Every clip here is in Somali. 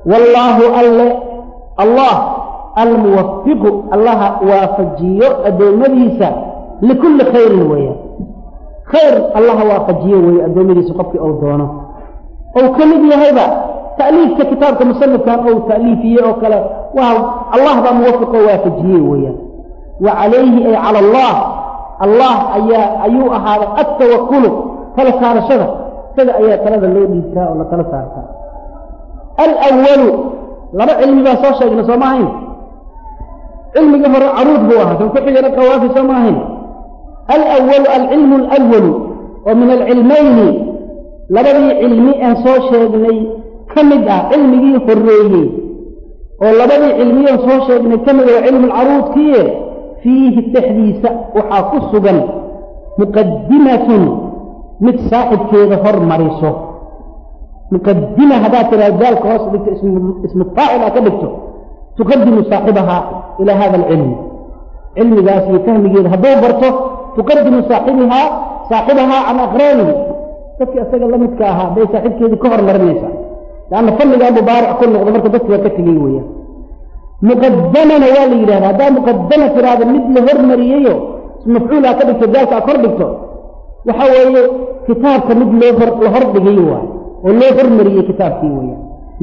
wallaahu alle allah almuwafiqu allaha waafajiyo addoommadiisa likulli khayrin weeyaan khayr allaha waafajiyo weeye addoommadiisa qofkii ou doono ou ka mid yahayba ta'liifka kitaabka musanifkan ou ta'liifiyey oo kale waa allah baa muwafiqoo waafajiyey weeyaan wa calayhi ay cala allah allah ayaa ayuu ahaaday attawakulu tala saarashada isaga ayaa talada loo dhiibtaa oo la tala saartaa alwalu laba cilmi baa soo sheegna soo ma ahayn cilmigii hore caruud buu ahaa kan ku xigana qawaafi soo ma ahayn alwalu alcilmu alwalu oo min alcilmayni labadii cilmi aan soo sheegnay ka mid ah cilmigii horeeyey oo labadii cilmiyan soo sheegnay ka mid ah waa cilmu lcaruudkiie fiihi dhexdiisa waxaa ku sugan muqadimatun mid saaxibkeeda hormariso muqadima haddaad tiraa daalka hoos dhigto ismu faacil aa ka dhigto tuqadimu saaxibahaa ilaa hada alcilmi cilmigaas iyo fahmigeeda hadduu barto tuqadimu saaxibihaa saaxibahaa can aqraanihi dadkii isaga la midka ahaa bay saaxiibkeedii ka hormarinaysaa lanna fadligaa mubaarac ku noqdo marka dadki waa ka tegey weeyaan muqadamana waa la yidhahda haddaa muqadama tiraahdo mid la hormariyeyo mafcuul aa ka dhigto daalka aa kor dhigto waxa weeye kitaabka mid loo hor la hordhigay waay oo loo hormariyey kitaabkii weeyaan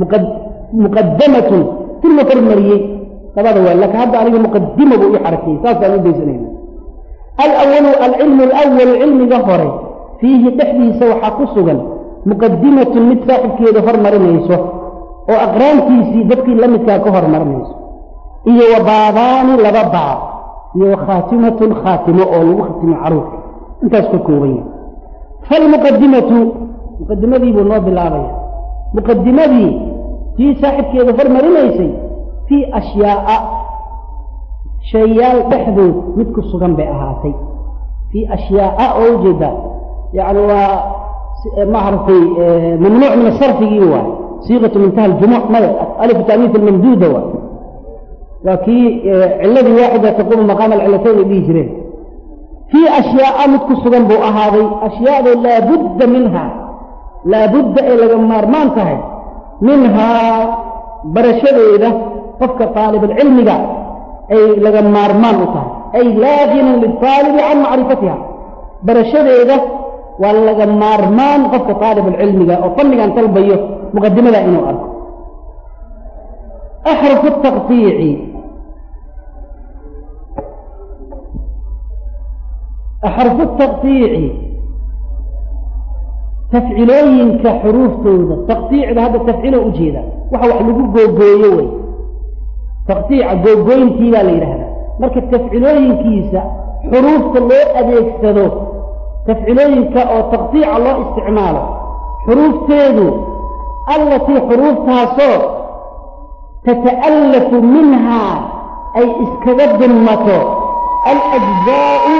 muqadamatun si la hormariyey labada waa laakiin hadda aniga muqadima buu ii xarakiyey saasaan u daysanayna alawalu alcilmu alawalu cilmiga hore fiihi dhexdiisa waxaa ku sugan muqadimatun mid saaxibkeeda hormarinayso oo aqraantiisii dadkii la midkaa ka hormarinayso iyo wa baabaani laba baab iyo wa khaatimatun khaatimo oo lagu khatimo caruurka intaas ka kooban yahay falmuqadimatu muqadimadii buu noo bilaabaya muqadimadii tii saaxibkeeda hormarinaysay fii ashyaa'a shayaal dhexdood mid ku sugan bay ahaatay fii ashyaa'a oo ujeeda yacni waa maaragtay mamnuuc min asarfigii waay siiqatu mintaha aljumuc maya alifu taaniif almamduuda waay waa kii ciladii waaxida taquumu maqaama alcilatayn ay dhihi jireen fii ashyaa'a mid ku sugan buu ahaaday ashyaado laabudda minha laabudda ay laga maarmaan tahay minhaa barashadeeda qofka taalibulcilmiga ay laga maarmaan u tahay ay laa ginan liltaalibi can macrifatiha barashadeeda waa laga maarmaan qofka taalibulcilmiga oo fannigan talbayo muqadimada inuu arko axrufu taqtiici axrufu taqtiici tafcilooyinka xuruuftooda taqtiicda hadda tafcilo ujeeda waxa wax lagu googooyo wey taqtiica googooyintii baa la yidhaahdaa marka tafcilooyinkiisa xuruufta loo adeegsado tafcilooyinka oo taqtiica loo isticmaalo xuruufteedu allatii xuruuftaasoo tata'allafu minhaa ay iskaga dunmato alajzaau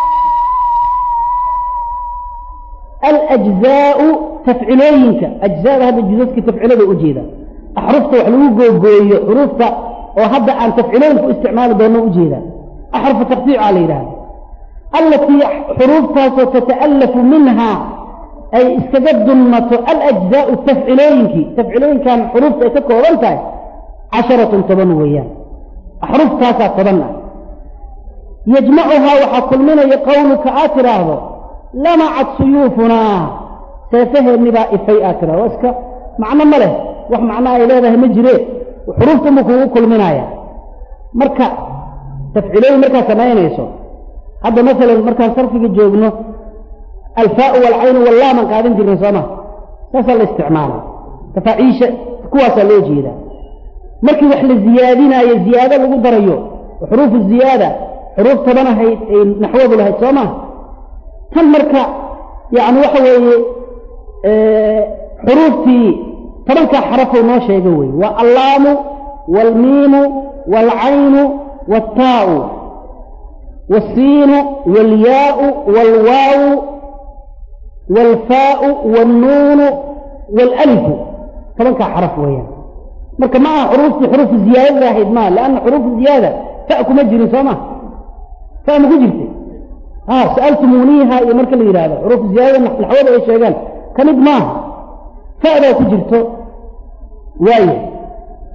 alajzaau tafcilooyinka ajzaada hadda jusaska tafcilada ujeeda axrufta wax lagu googooyo xuruufta oo hadda aan tafcilooyinka u isticmaali doono ujeeda axrufu taqtiica la yidhahda allatii xuruuftaasoo tata'allafu minhaa ay iskaga dunmato alajzaau tafcilooyinkii tafcilooyinkan xuruufta ay ka kooban tahay casharatun toban weeyaan axruftaasaa toban ah yajmacuhaa waxaa kulminaya qowluka aad tidhaahdo lamacat suyuufunaa seefaheenni baa ifay aad tidhahdo waa iska macno ma leh wax macno ay leedahay ma jire xuruufta buu kugu kulminaya marka tafcilooyin markaad samaynayso hadda masalan markaan sarfiga joogno alfaau walcaynu wallaaman qaadan jirnay sooma saasaa la isticmaala tafaaciisha kuwaasaa loo jeedaa markii wax la ziyaadinaayo ziyaado lagu darayo xuruufu ziyaada xuruuf toban ahayd ay naxwadu lahayd soo maa tan marka yani waxa weeye xuruuftii tobankaa xarafou noo sheega wey waa allaamu waalmiimu waalcaynu waataau والسين والياء والواو والفاء والنون والألف طبعا كحرف ويا مركا مع حروف حروف الزيادة واحد ما لأن حروف الزيادة فأكو مجري سما فأنا قجرت ها سألتمونيها يا مركا اللي هذا حروف الزيادة الحوالي ايش شغال كان ما فأنا قجرت واي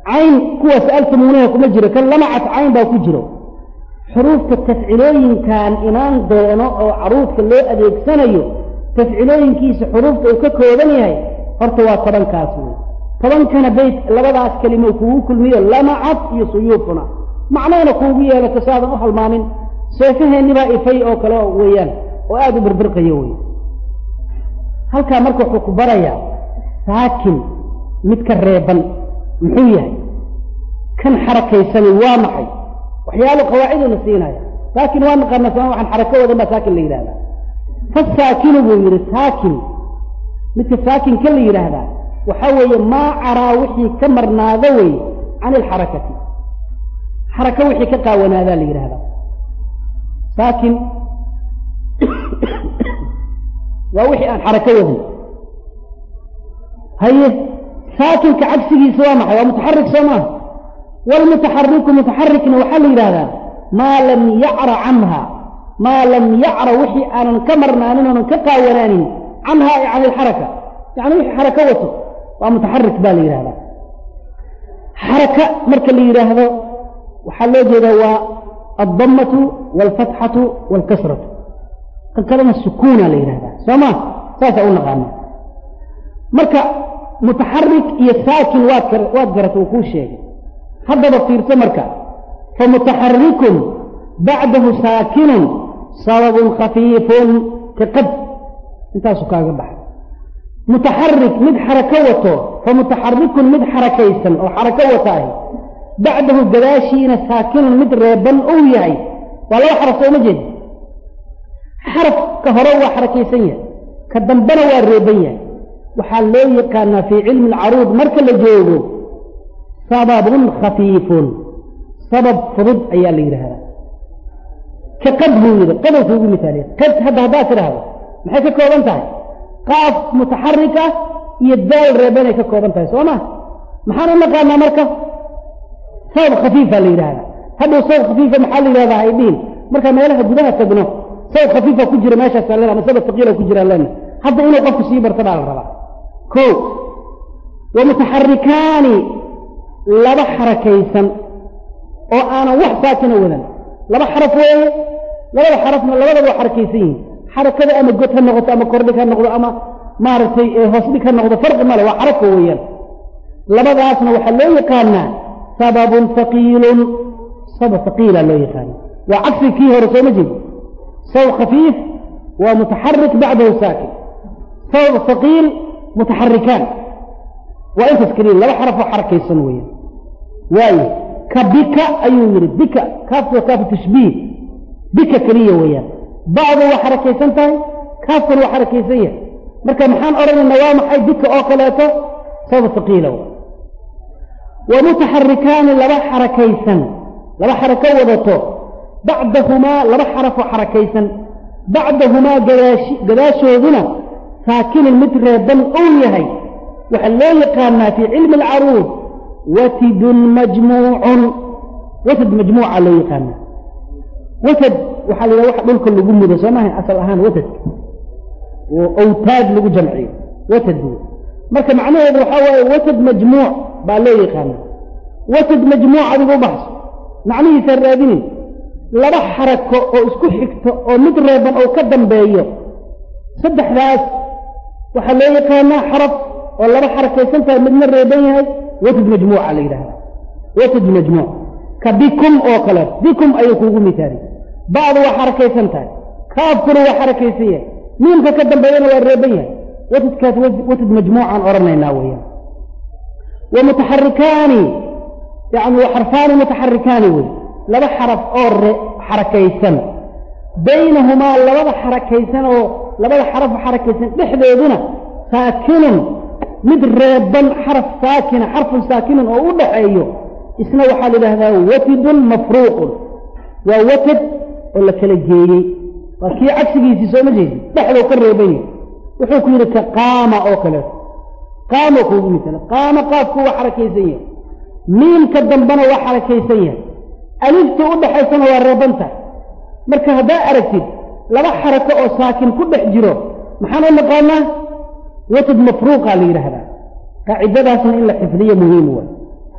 cayn kuwa sa'altumuunaha kuma jiro kan lamacat cayn baa ku jiro xuruufta tafcilooyinkan imaan doono oo caruudka loo adeegsanayo tafcilooyinkiisa xuruufta uu ka kooban yahay horta waa tobankaas wey tobankana bayt labadaas kelimo kugu kulmiyo lamacad iyo suyuufuna macnayna kuugu yeelato saadan u halmaamin seefaheennibaa ifay oo kale weeyaan oo aada u birbirqayo wey halkaa marka wuxuu ku barayaa saakin midka reeban muxuu yahay kan xarakaysani waa maxay waxyaalo qawaaciduu la siinaya saakin waa naqaana sama waxaan xarako wadan baa saakin la yidhahdaa fasaakinu buu yidhi saakin midka saakinka la yidhaahdaa waxaa weeye maa caraa wixii ka marnaada wey can ilxarakati xarako wixii ka qaawanaadaa la yidhahdaa saakin waa wixii aan xarako wadin haye saakinka cagsigiisa waa maxay waa mutaxarik soo maaha waalmutaxariku mutaxarikna waxaa la yidhahdaa maa lam yacra canha maa lam yacra wixii aanan ka marnaanin oonan ka qaawanaanin canha ay can ilxaraka yani wixii xarako wato waa mutaxarik baa la yidhahdaa xaraka marka la yidhaahdo waxaa loo jeedaa waa aldamatu waalfatxatu waalkasratu kan kalena sukuuna la yidhahdaa soo ma saasaa u naqaana marka mutaxarik iyo saakin waad waad garata uu kuu sheegay haddaba fiirso marka famutaxarikun bacdahu saakinun sababun khafiifun kaqad intaasu kaaga baxay mutaxarik mid xarako wato famutaxarikun mid xarakaysan oo xarako wata ahi bacdahu gadaashiina saakinun mid reeban uu yahay waa laba xaraf sooma jeed xarafka hore waa xarakaysan yahay ka dambena waa reeban yahay waxaa loo yaqaanaa fii cilmi alcaruud marka la joogo sababun khafiifun sabab fudud ayaa la yidhaahdaa ka qad buu yidhi qadow kuugu misaaliya qad hadda haddaad tidhaahdo maxay ka kooban tahay qaaf mutaxarik ah iyo daal reebanay ka kooban tahay soo ma maxaan u naqaanaa marka sabab khafiifa la yidhahdaa hadhow sabab khafiifa maxaa la yidhahdaa haydhiin markaa meelaha gudaha tagno sabab khafiifa ku jira meeshaasa len ama sabab taqiila ku jira lena hadda inuu qofku sii barta baa la rabaa ko wa mutaxarikaani laba xarakaysan oo aanan wax saakina wadan laba xaraf weeye labada xarafna labadaba waa xarakaysan yihiin xarakada ama god ha noqoto ama kordhig ha noqdo ama maaragtay hoosdhig ha noqdo farqi male waa xaraka weeyaan labadaasna waxaa loo yaqaanaa sababun haqiilun sabab haqiila loo yaqaana waa cagsi kii hore sooma jeed sabab khafiif waa mutaxarik bacdahu saakin sabab haqiil mutaxarikaan waa intaas keliya laba xaraf oo xarakaysan weeyaan waayo ka bika ayuu yidhi bika kaafku waa kaafu tashbiih bika keliya weeyaan bacdu waa xarakaysan tahay kaafkuna waa xarakaysan yahay marka maxaan odhanaynaa waa maxay bika oo kaleeto sabab haqiila wa mutaxarikaani laba xarakaysan laba xarako wadato bacdahumaa laba xaraf oo xarakaysan bacdahumaa gadaashi gadaashooduna saakinin mid reeban ou yahay waxaa loo yaqaanaa fii cilmi alcaruud watidun majmuucun watad majmuuca loo yaqaanaa watad waxaa la yidhaha waxa dhulka lagu mudo soo maaha asal ahaan watadka oo awtaad lagu jamciyo watad wey marka macnaheedu waxaa waaye watad majmuuc baa loo yaqaanaa watad majmuuc adigu u baxso macnihiisaa raadinin laba xarako oo isku xigto oo mid reeban oo ka dambeeyo saddexdaas waxaa loo yaqaanaa xaraf oo laba xarakaysan tahay midna reeban yahay watad majmuuca la yidhahda watad majmuuc ka bikum oo kale bikum ayuu kuugu misaaliy bacdu waa xarakaysan tahay kaafkuna waa xarakaysan yahay miimka ka dambeeyana waa reeban yahay watadkaas watad majmuucaan odhanaynaa weeyaan wa mutaxarikaani yani wa xarfaani mutaxarikaani wey laba xaraf oo xarakaysan baynahumaa labada xarakaysan oo labada xarafo xarakaysan dhexdooduna saakinun mid reeban xaraf saakina xarfun saakinun oo u dhaxeeyo isna waxaa la yidhahdaa watidun mafruuqun waa watad oo la kala geeyey waa kii cagsigiisii sooma jeedi dhexdou ka reeban yahay wuxuu ku yidhi ka qaama oo kaleeto qaamo kuugu misala qaama qaafku waa xarakaysan yahay miimka dambena waa xarakaysan yahay alifta u dhaxaysana waa reebanta marka haddaa aragtid laba xarako oo saakin ku dhex jiro maxaan u naqaanaa watad mafruuqa la yidhaahdaa qaacidadaasna in la xifdiyo muhiim waay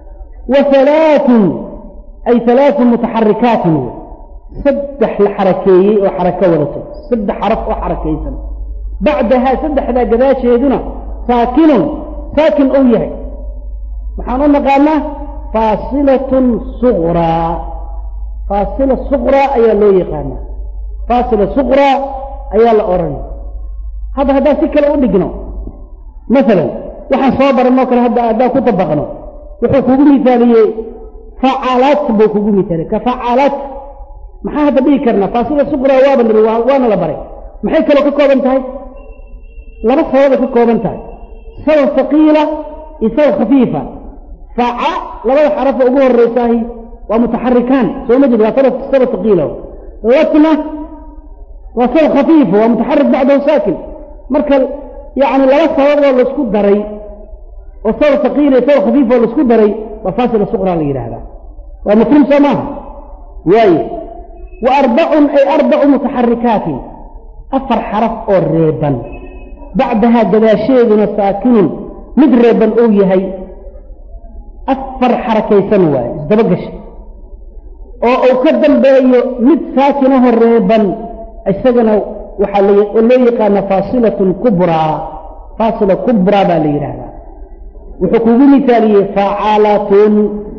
wa halaaثun ay halaaثu mutaxarikaatin saddex la xarakeeyey oo xarako wadato saddex xaraf oo xarakaysan bacdahaa saddexdaa gadaasheeduna saakinun saakin ou yahay waxaan u naqaanaa faasilatun suqraa faasila suqraa ayaa loo yaqaanaa faasila suqraa ayaa la odhanaya hadda haddaan si kale u dhigno masalan waxaan soo baranoo kale hadda haddaan ku dabaqno wuxuu kugu misaaliyey facalat buu kugu misaaliyey ka facalat maxaa hadda dhigi karnaa faasila suqraa waaba niri waana la baray maxay kaloo ka kooban tahay laba sababay ka kooban tahay sabab haqiila iyo sabab khafiifa faca labada xarafo ugu horeysaahi waa mutaxarikaan soo ma jeed waa sabab sabab haqiila latna waa sabab khafiifa waa mutaxarik bacdahu saakin marka yani laba sababoo laisku daray oo sabab haqiila iyo sabab khafiifa oo laisku daray waa faasila suqraa la yidhaahdaa waa mafhuum soo maaha waaye wa arbacun ay arbacu mutaxarikaatin afar xaraf oo reeban bacdahaa gadaasheeduna saakinun mid reeban ou yahay afar xarakaysan waaye isdaba gasha oo uu ka dambeeyo mid saakinaho reeban isagana waxaa loo yaqaana faasilatun kubraa faasila kubraa baa la yidhaahdaa wuxuu kugu misaaliyey facalatun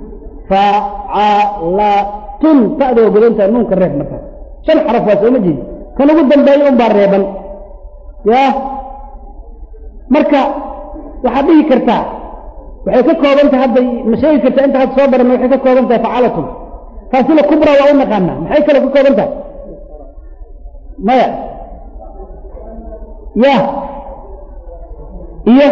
facalatun ta'doo godantaha nuunka reeb markaas shan xaraf waa sooma jeedi kan ugu dambeeyo un baa reeban ya marka waxaad dhihi kartaa waxay ka kooban tahay hadda ma sheegi kartaa inta had soo baranna waxay ka kooban tahay facalatun faasila kubra waa u naqaanaa maxay kaloo ka kooban tahay maya ya iyo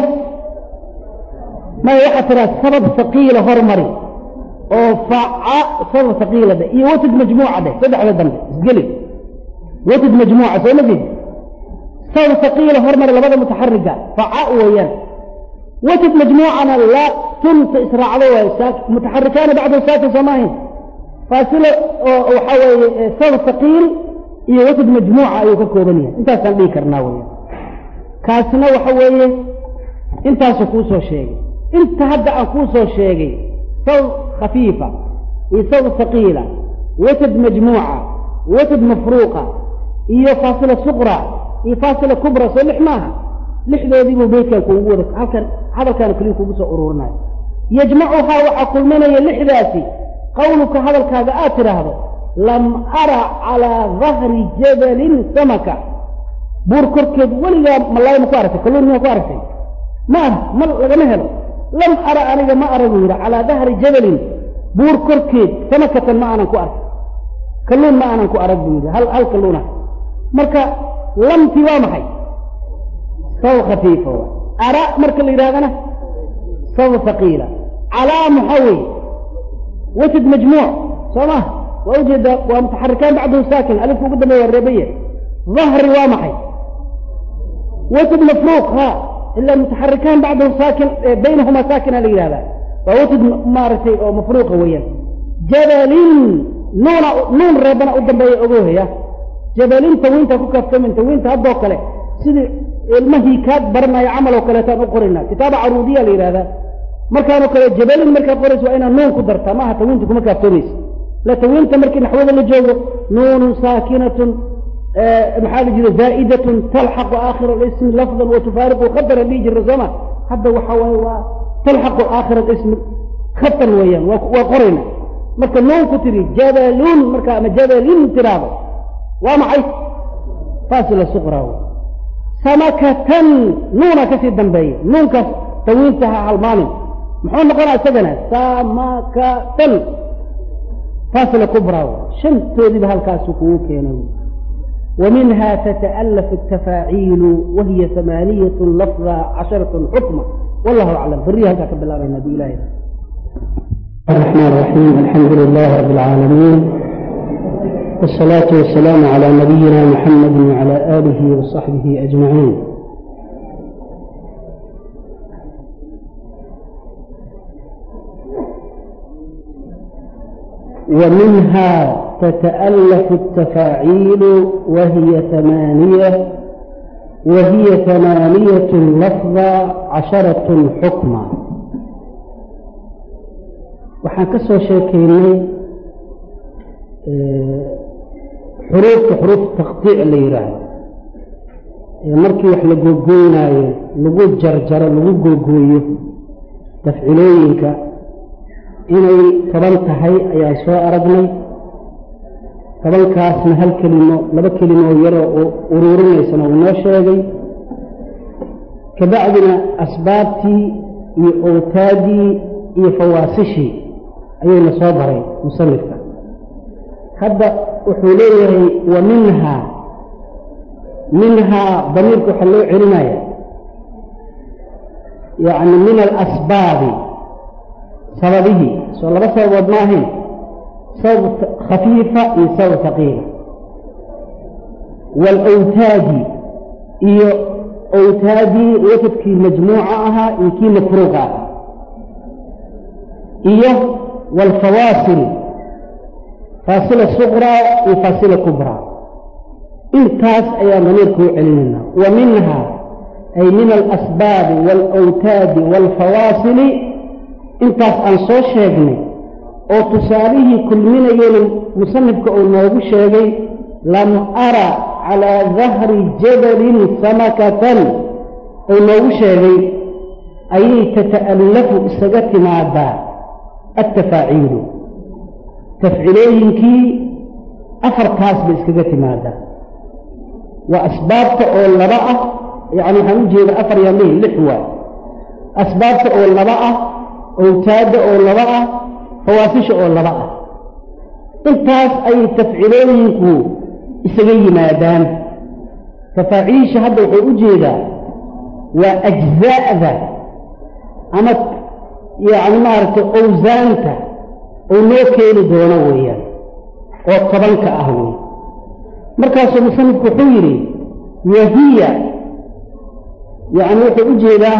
maya waxaad tiraa sabab haqiila hormari oo faca sabab haqiila dhe iyo watid majmuuca dheh saddexda dambe isgeli watid majmuuca soo ma jeed sabab haqiila hormari labada mutaxariga faca weeyaan watid majmuucana la tunta israacdo waayo mutaxarikaana bacdahu saakin soo maahayn faasilo oo waxaa weeye sabab haqiil iyo watid majmuuca ayuu ka kooban yahay intaasaan dhihi karnaa weeyaan kaasna waxa weeye intaasuu kuu soo sheegay inta hadda aan kuu soo sheegay sabab khafiifa iyo sabab haqiila watid majmuuca watid mafruuqa iyo faasila suqra iyo faasila kubra soo lix maaha lixdoodiibuu beydkan kuugu wada halkan hadalkaana keliya kugu soo uruurinayo yajmacuhaa waxaa kulminaya lixdaasi qawluka hadalkaaga aad tidhaahdo lam ara calaa dahri jabalin samaka buur korkeed weligaa malaay ma ku aragtay kalluun miyaa ku aragtay ma arag ma lagama helo lam ara aniga ma arag buu yidhi calaa dahri jabalin buur korkeed samakatan ma aanan ku arag kalluun ma aanan ku arag buu yidhi hal hal kalluuna marka lamti waa maxay sabab khafiifa wa ara marka la yidhahdana sabab haqiila calaa maxaa weeye watid majmuuc soo ma waa ujeedaa waa mutaxarikaan bacdahu saakin alifka ugu dambeya waa reebaya dahri waa maxay watid mafruuq ha ilaa mutaxarikaan bacdahu saakin baynahumaa saakina la yidhahdaa waa watid maaragtay oo mafruuqa weeyaan jabalin nuuna nuun reebana u dambeeya ogohaya jabalin tawiinta ku kaaftamin tawiinta haddoo kale sidii ilmahii kaad baranaya camal oo kaleetaan u qorinaa kitaaba caruudiya la yidhahdaa markaanoo kale jabalin markaad qoraysa waa inaad nuun ku dartaa maaha tawiinta kuma kaaftoomaysa la tawiinta markii naxwada la joogo nuunun saakinatun maxaa la jira zaa'idatun talxaqu aakhira alismi lafdan wa tufaariqu khadara dhihi jira sooma hadda waxa waaye waa talxaqu aakhira alismi khatan weeyaan waa qorayna marka nuun ku tiri jabalun marka ama jabalin tiraado waa maxay faasila suqra samakatan nuuna kasii dambeeya nuunkaas tawiinta ha halmaamin muxuu noqonaa isagana samakatan faasila kubra shantoodiiba halkaasu kugu keenay ومنها تتألف التفاعيل وهي ثمانية لفظة عشرة حكمة والله أعلم فريها هكذا بالله النبي إله الرحمن الرحيم الحمد لله رب العالمين والصلاة والسلام على نبينا محمد وعلى آله وصحبه أجمعين ومنها تتألف التفاعيل وهي ثمانية وهي ثمانية لفظة عشرة حكما waxaan ka soo sheekaynay xuruufta xuruuf taqdiic la yidhaahdo ee markii wax la googooynaayo lagu jarjaro lagu googooyo tafcilooyinka inay toban tahay ayaan soo aragnay tobankaasna hal kelimo laba kelimo yaroo u uruurinaysana uu noo sheegay kabacdina asbaabtii iyo owtaadii iyo fawaasishii ayuuna soo baray musanifka hadda wuxuu leeyahay wa minhaa minhaa damiirka waxaa loo celinaya yacni min alasbaabi sababihii soo laba sababood ma ahayn sabab khafiifa iyo sabab haqiila waalawtaadi iyo awtaadii wasadkii majmuuca ahaa iyo kii mafruuqa ahaa iyo waalfawaasil faasila suqraa iyo faasila kubraa intaas ayaan damiirka u celinayna wa minhaa ay min alasbaabi waalawtaadi waalfawaasili intaas aan soo sheegnay oo tusaalihii kulminayena musanifka uu noogu sheegay lam ara calaa dahri jabalin samakatan uu noogu sheegay ayay tata'allafu isaga timaadaa altafaaciilu tafcilooyinkii afartaas bay iskaga timaadaa waa asbaabta oo laba ah yacni waxaan u jeeda afar yaa lehi lix waay asbaabta oo laba ah owtaadda oo laba ah fawaasisha oo laba ah intaas ayay tafcilooyinku isaga yimaadaan tafaaciisha hadda wuxuu u jeedaa waa ajzaa'da ama yacni maaragtay owsaanta uu noo keeni doono weeyaan oo tobanka ah wey markaasuu musanifku wuxuu yidhi wahiya yacni wuxuu u jeedaa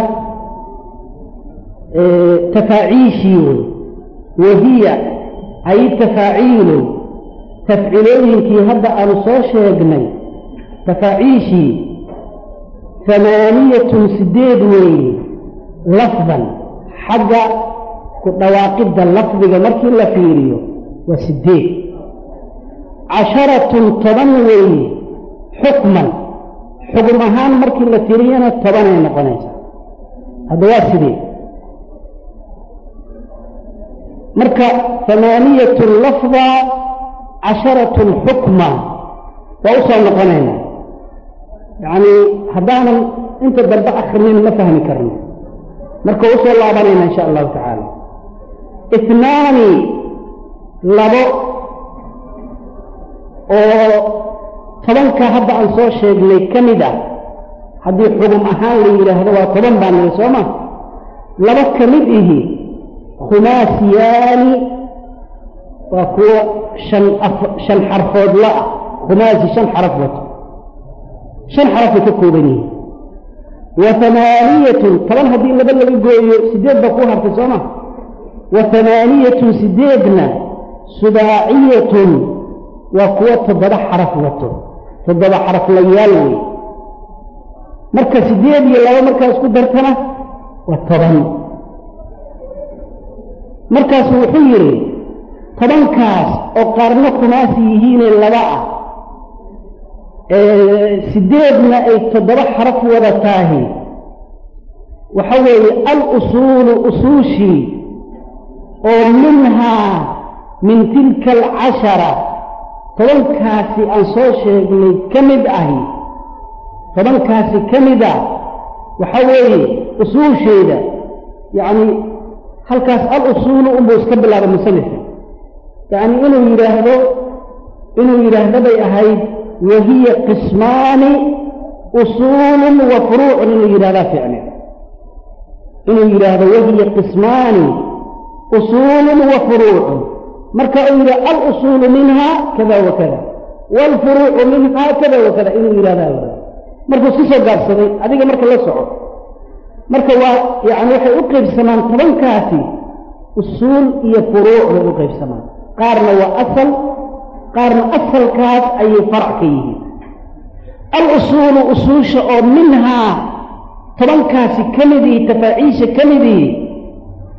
tafaaciishii wey wahiya ay tafaaciilu tafcilooyinkii hadda aanu soo sheegnay tafaaciishii hamaaniyatun sideed weeye lafdan xagga ku dhawaaqidda lafdiga markii la fiiriyo waa sideed casharatun toban weeye xukman xugum ahaan markii la tiriyana tobanay noqonaysaa hadda waa sidee marka hamaaniyatun lafda casharatun xukma waa u soo noqonaynaa yacni haddaanan inta dambe akrinin ma fahmi karno marka u soo laabanayna insha allahu tacaala itnaani labo oo tobanka hadda aan soo sheegnay ka mid ah haddii xugum ahaan la yidhaahdo waa toban baan niri soo ma laba ka mid ihi khumaasiyaani waa kuwo shan shan xarfoodla ah khumaasi shan xaraf wato shan xarafay ka kooban yihiin wa hamaaniyatun toban haddii laba laga gooyo sideed baa kuu hartay soo ma wa hamaaniyatun sideedna subaaciyatun waa kuwo toddoba xaraf wato toddoba xaraflayaal wey marka sideed iyo laba markaa isku dartana waa toban markaasu wuxuu yidhi tobankaas oo qaarna kumaasi yihiinee laba ah sideedna ay toddoba xaraf wada taahi waxa weeye al-usuulu usuushii oo minhaa min tilka alcashara tobankaasi aan soo sheegnay ka mid ahi tobankaasi ka mid ah waxa weeye usuusheeda yacni halkaas al-usuulu unbuu iska bilaaba musanifka yacni inuu yidhaahdo inuu yidhaahdo bay ahayd wahiya qismaani usuulun wa furuucun inuu yidhahdaa ficli inuu yidhaahdo wahiya qismaani usuulun wa furuucun marka uu yidhi al-usuulu minha kada wa kada waalfuruucu minha kada wa kada inuu yidhahdaa markuu iska soo gaabsaday adiga marka la soco marka waa yacni waxay u qaybsamaan tobankaasi usuul iyo furuuc bay u qaybsamaan qaarna waa asal qaarna asalkaas ayay farac ka yihiin al-usuulu usuusha oo minhaa tobankaasi ka midii tafaaciisha ka midii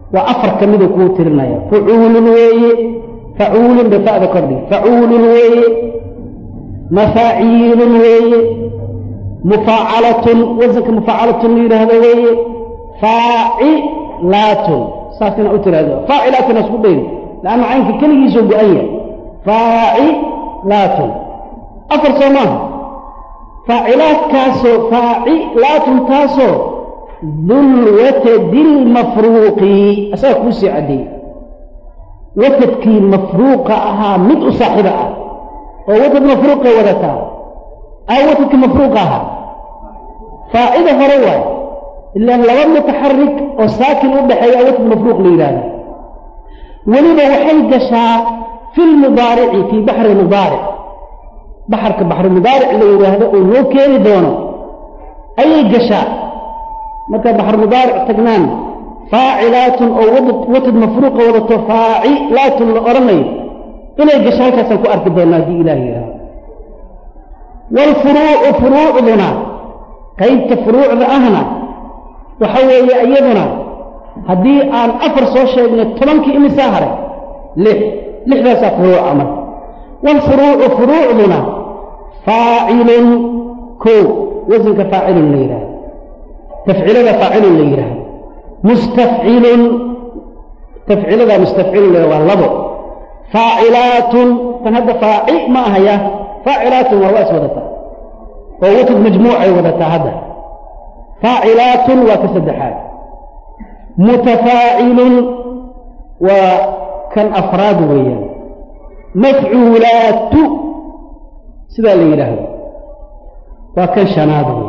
waa afar ka miduu kuu tirinaya fucuulun weeye facuulun bay fa'da kordhi facuulun weeye mafaaciilun weeye mufaacalatun wasanka mufaacalatun la yidhaahdo weeye faacilaatun saas inaa u tiraahdo faacilaatun isku dhayn laanna caynka keligiisoo go-an yahay faacilaatun afar soo maaha faacilaadkaasoo faacilaatun taasoo dulwatadi lmafruuqi asaga kuu sii caddeeyey watadkii mafruuqa ahaa mid u saaxiiba ah oo watad mafruuqay wadataa aa watadkii mafruuqa ahaa faacida hore waay ilaan laba mutaxarik oo saakin u dhexeeya watad mafruuq la yidhaahda weliba waxay gashaa fi lmudaarici fii baxri mudaaric baxarka baxri mudaaric la yidhaahdo oo loo keeni doono ayay gashaa markaa baxr mudaaric tagnaan faacilaatun oo watad mafruuqa wadato faacilaatun la odhanayo inay gasho halkaasaan ku arki doonaa haddii ilaah yidhaahdo waalfuruucu furuucduna qaybta furuucda ahna waxa weeye iyaduna haddii aan afar soo sheegnay tobankii imisaa haray lix lixdaasaa furuuca marka waalfuruucu furuucduna faacilun kow wasanka faacilun la yidhahdo tafcilada faacilun la yidhaahdo mustafcilun tafcilada mustafcilun la waa labo faacilaatun tan hadda faaci ma ahaya faacilaatun waa waa is wadataa oo watad majmuucay wadataa hadda faacilaatun waa ka saddexaad mutafaacilun waa kan afraad weeyaan mafcuulaatu sidaa la yidhaahdo waa kan shanaad wey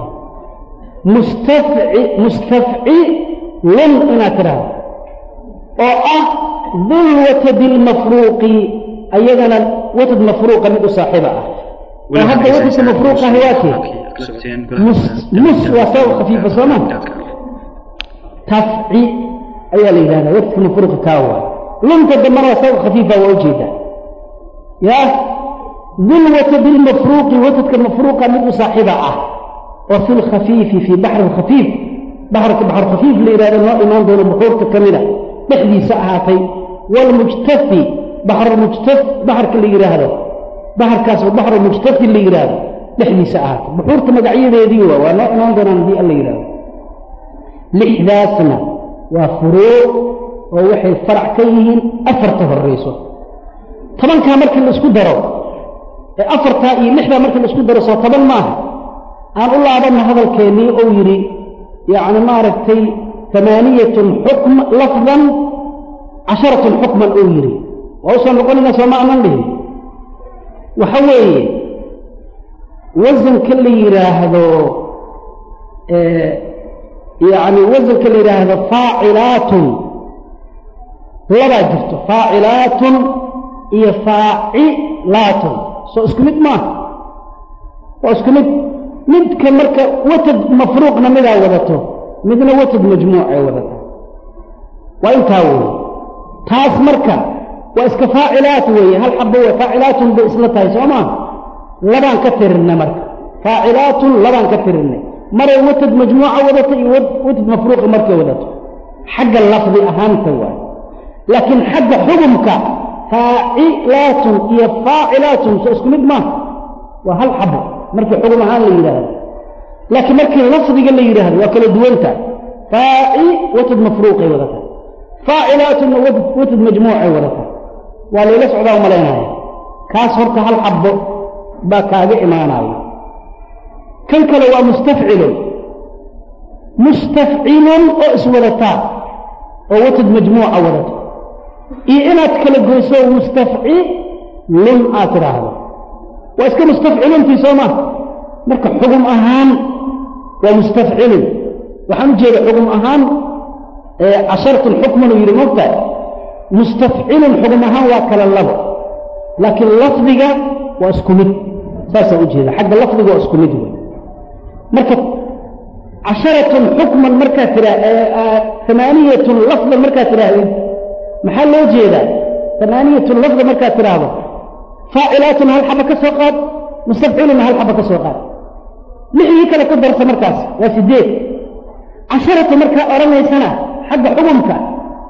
mustafcilun inaad tidhaahdo oo ah dul watadi lmafruuqi ayadana watad mafruuqa mid u saaxiiba ah oo hadda watadka mafruuq ahi waa kee mus waa sabab khafiifa sooma tafci ayaa la yidhahdaa watadka mafruuqa kaa waa lunta dambana waa sabab khafiifa waa ujeedaa ya dul watadi lmafruuqi watadka mafruuqa mid u saaxiiba ah oo fi lkhafiifi fii baxri khafiif baxrka baxr khafiif la yidhahdo noo imaan doono buxuurta ka mida dhexdiisa ahaatay waalmujtafi baxrumujtaf baxarka la yidhaahdo baxarkaasoo baxru mujtafi la yidhaahdo dhexdiisa ahaatay buxuurta magacyadeedii waa waa noo imaan doonaan haddii alla yidhahdo lixdaasna waa furuuc oo waxay farac ka yihiin afarta horrayso tobankaa markii la isku daro ee afartaa iyo lixdaa markii la isku daro soo toban maaha aan u laabanna hadalkeennii ou yidhi yacni maaragtay amaaniyatun xukm lafdan casharatun xukman ou yidhi waa usoo noqonayna sooma aanan dhihin waxa weeye wasanka la yidhaahdo yacni wasanka la yidhaahdo faacilaatun labaa jirto faacilaatun iyo faacilaatun soo isku mid maaha waa isku mid midka marka watad mafruuqna midaa wadato midna watad majmuuc ay wadata waa intaa weeye taas marka waa iska faacilaat weeye hal xabo wey faacilaatun bay isla tahay soo maa labaan ka tirinay marka faacilaatun labaan ka tirinay maray watad majmuuca wadato iyo watad mafruuqa markay wadato xagga lafdi ahaanta waay laakiin xagga xugumka faacilaatun iyo faacilaatun soo isku mid maaha waa hal xabo markii xugum ahaan la yidhaahdo laakiin markii lafdiga la yidhaahdo waa kala duwanta faaci watad mafruuqay wadata faacilaatuna watad majmuucay wadata waa layla socdaa u malaynaya kaas horta hal xabbo baa kaaga imaanaya kan kale waa mustafcilun mustafcilun oo iswadataa oo watad majmuuca wadato iyo inaad kala goyso mustafcilun aad tidhaahdo waa iska mustafciluntii soo maa marka xugum ahaan waa mustafcilun waxaan u jeeda xugum ahaan casharatun xukman uu yidhi mogta mustafcilun xugum ahaan waa kala labo laakiin lafdiga waa isku mid saasaan u jeeda xagga lafdiga waa isku mid wey marka casharatun xukman markaad tiraa amaaniyatun lafdan markaad tidhaahdid maxaa loo jeedaa amaaniyatun lafda markaad tidhaahdo faacilaatun hal xaba ka soo qaad mustafciluna hal xaba ka soo qaad lixdii kale ku darsa markaas waa sideed casharatu markaa odhanaysana xagga xugumka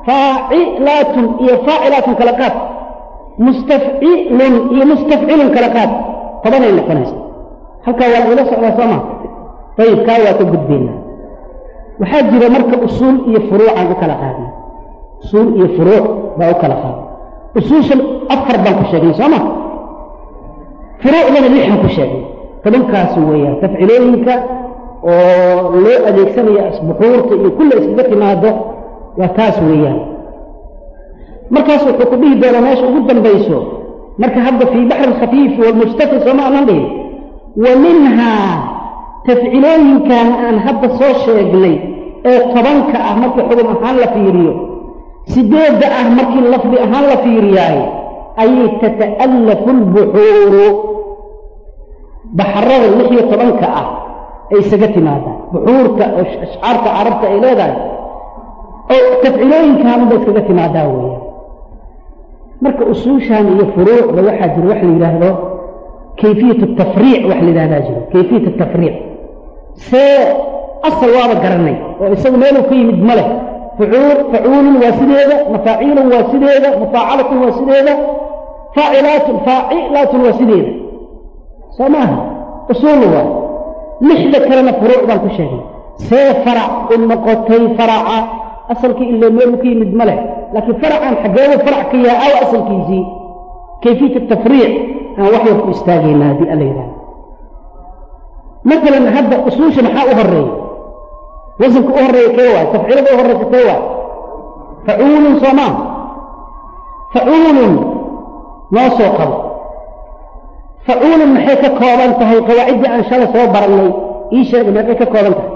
faacilaatun iyo faacilaatun kala qaad mustafcilun iyo mustafcilun kala qaad tobanay noqonaysa halkaa waa lagula socdaa soo maa ayib kaa waa ka gudbaynaa waxaa jira marka usuul iyo furuucaan u kala qaadnay usuul iyo furuuc baa u kala qaaday usuushan afar baan ku sheegnay soo ma furuucdana lixan ku sheegnay tobankaas weeyaan tafcilooyinka oo loo adeegsanayo asbuxuurta iyo kulla iskaga timaado waa taas weeyaan markaas wuxuu ku dhihi doonaa meesha ugu dambayso marka hadda fii baxri alkhafiifi walmustafi sooma aanan dhihin wa minhaa tafcilooyinkan aan hadda soo sheegnay ee tobanka ah markii xugum ahaan la fiiriyo sideedda ah markii lafdi ahaan la fiiriyaay ayay tata'allafu albuxuuru baxrada lix iyo tobanka ah ay isaga timaadaan buxuurta oo ashcaarta carabta ay leedahay oo tafcilooyinkaanba iskaga timaadaa weeyaan marka usuushan iyo furuucda waxaa jira wax la yidhaahdo kayfiyat tafriic wax la yidhahdaa jiro kayfiyat tafriic see asal waaba garanay oo isagu meeluu ka yimid ma leh fucuul facuulun waa sideeda mafaaciilun waa sideeda mufaacalatun waa sideeda faacilaatun faacilaatun waa sideeda soo maaha usuulu waa lixda kalena furuuc baan ku sheegnay see farac u noqotay faraca asalkii ilaa meeluu ka yimid ma leh laakiin faracan xaggeedu farac ka yahay aw asalkiisii kayfiyat tafriic aan wax yar ku istaagaynaa haddii alla yidhahdo maalan hadda usuusha maxaa u horeeya wasanka u horeeya kee waay tafciilada u horeysa kee waay facuulun soo maa facuulun noo soo qabo facuulun maxay ka kooban tahay qawaaciddii aan shalay soo barannay ii sheega meeqay ka kooban tahay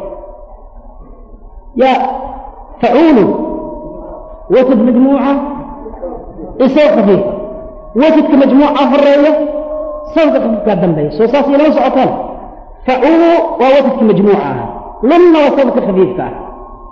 ya facuulun watad majmuuca isoo khafiif watadka majmuuca horeeya sawka khafiifkaa dambeeya soo saas ilama socotaan facuulu waa watadka majmuuca ah lunna waa sawdka khafiifka ah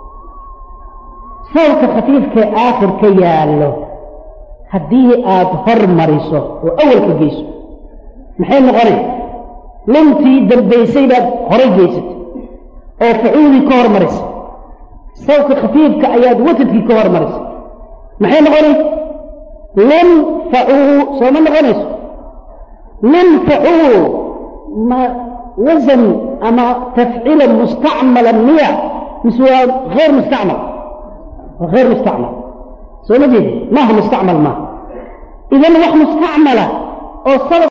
sawdka khafiifkae aakhir ka yaallo haddii aad hor mariso oo awalka geyso maxay noqonay luntii dambaysay baad horay geysatay oo facuulii ka hormarisay sawdka khafiifka ayaad watadkii ka hormarisay maxay noqonay lun facuu sooma noqonayso lun facuu ma wasan ama tafcila mustacmala miya mise waa hayr mustacmal waa hayr mustacmal soo ma jeedi maaha mustacmal maaha idan wax mustacmala oo sabab